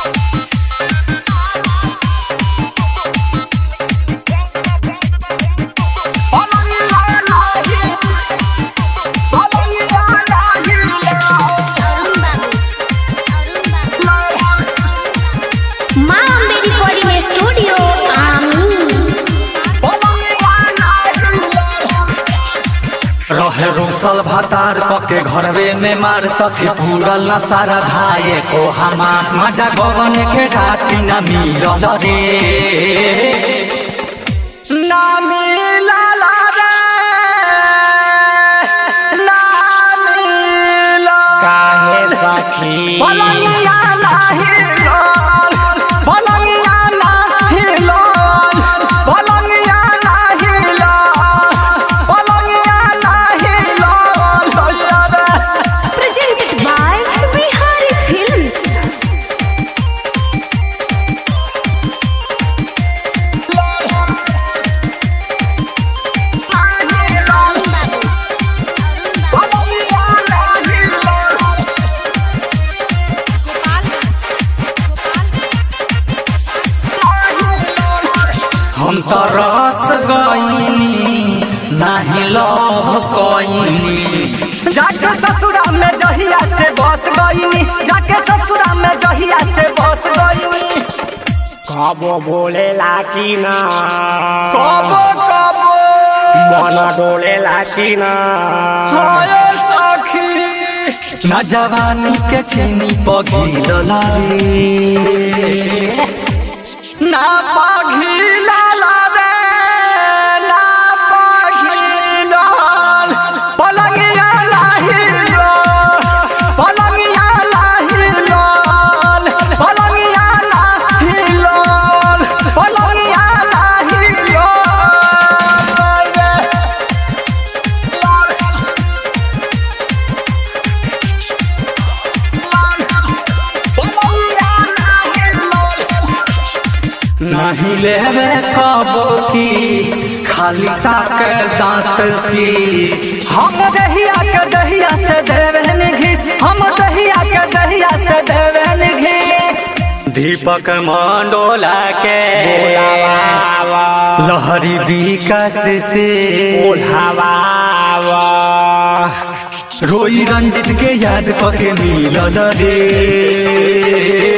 माँ Ambe recording studio आमी रहे रोसल भातार कके घरवे में मार सखी पूरल न सारा धाये को हमार मजा गगन के राती न मिलल रे ना मिलल रे ना मिलल काहे सखी पलंगिया नाही लोल पलंगिया नाही लोल पलंगिया नाही लोल पलंगिया नाही लोल presented by Bihari Films. हम तो रस गईनी नाही लव कईनी जाके ससुरा में जहिया से बस गईनी जाके ससुरा में जहिया से बस गईनी कबो बोलेला कि ना कबो कबो मन डोलेला कि ना हाय सखी ना जवानी के चेनी पगिल रे ना पगिल रे ना पगिल पलंगिया नाही लोल पलंगिया नाही लोल पलंगिया नाही लोल पलंगिया नाही लोल नहीं लेवे कबो किस खाली ताक दांत पीस हम दहिया के दहिया से देवन घिस हम दहिया के दहिया से देवन घिस दीपक मंडोला के बोलावा लहरी विकास से बोलावा रोई रंजित के याद पके मिलल रे